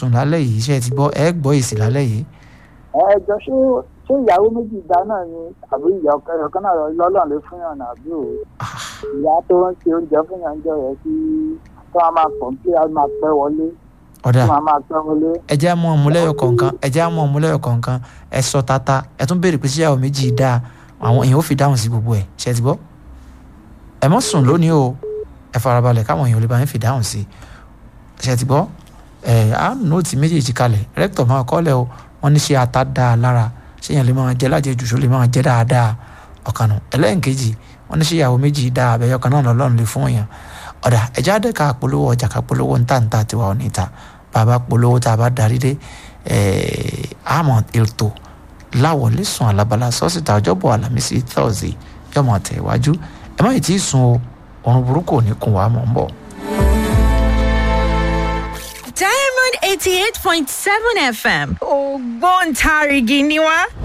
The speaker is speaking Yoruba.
sùn lálẹ́ yìí iṣẹ́ ti gbọ́ ẹ gbọ́ èsì lálẹ́ yìí. ẹ jọ ṣé ṣé ìyàwó méjì dá náà ni àbí ìyá ọkọ kan náà lọ́lọ́run ló fún yàn àbí o ìyá tó ń ṣe oúnjẹ fún yàn jọ yẹ kí tó máa máa pọ̀ kí a máa pẹ́ wọlé ọ̀dà tó máa máa pẹ́ wọlé. ẹ jẹ́ àmọ́ ọmúlẹ́yọ̀ kọ̀ọ̀kan ẹ jẹ́ àmọ́ ọmúlẹ́yọ̀ kọ̀ọ̀kan ẹ sọ tata ẹ tún béèrè pé ṣé ìyàwó méjì dáa àwọn èèyàn ó fi dáhùn sí gbogbo ẹ̀ ṣe ti gbọ́ ẹ mọ́ sùn lónìí o ẹ farabalẹ̀ káwọn èèyàn lè bá yín fi dáhùn sí ṣe ti gbọ́ ẹ á nóòtì méjèèjì kalẹ̀ rẹ́kítọ̀ máa kọ́lẹ̀ o wọ́n ní ṣe ata dáa lára ṣé èèyàn lè máa jẹ lájẹjù ṣó lè máa jẹ dáadáa ọ̀kanù ẹlẹ́ǹkejì wọ́n ní ṣe ìyàwó méjì dáa abẹ́yẹ ọ̀kan náà lọ́lọ́run lè fún èèyàn ọ̀dà ẹ̀já dẹ́ ká polówó ọjà ká polówó ń tàǹtà tiwa ò ní ta bàbá polówó tá a bá darí dé àmọ́ ètò láwọlé sùn alábala sọ́sìtà ọjọ́bọ̀ alámísì thursday yọmọ tẹ̀ iwájú ẹ má yìí tí ì sùn o òrùn burúkú ò ní kún wa mọ̀ ń bọ̀. Diamond eighty eight point seven FM ògbóǹtarìgì ni wá.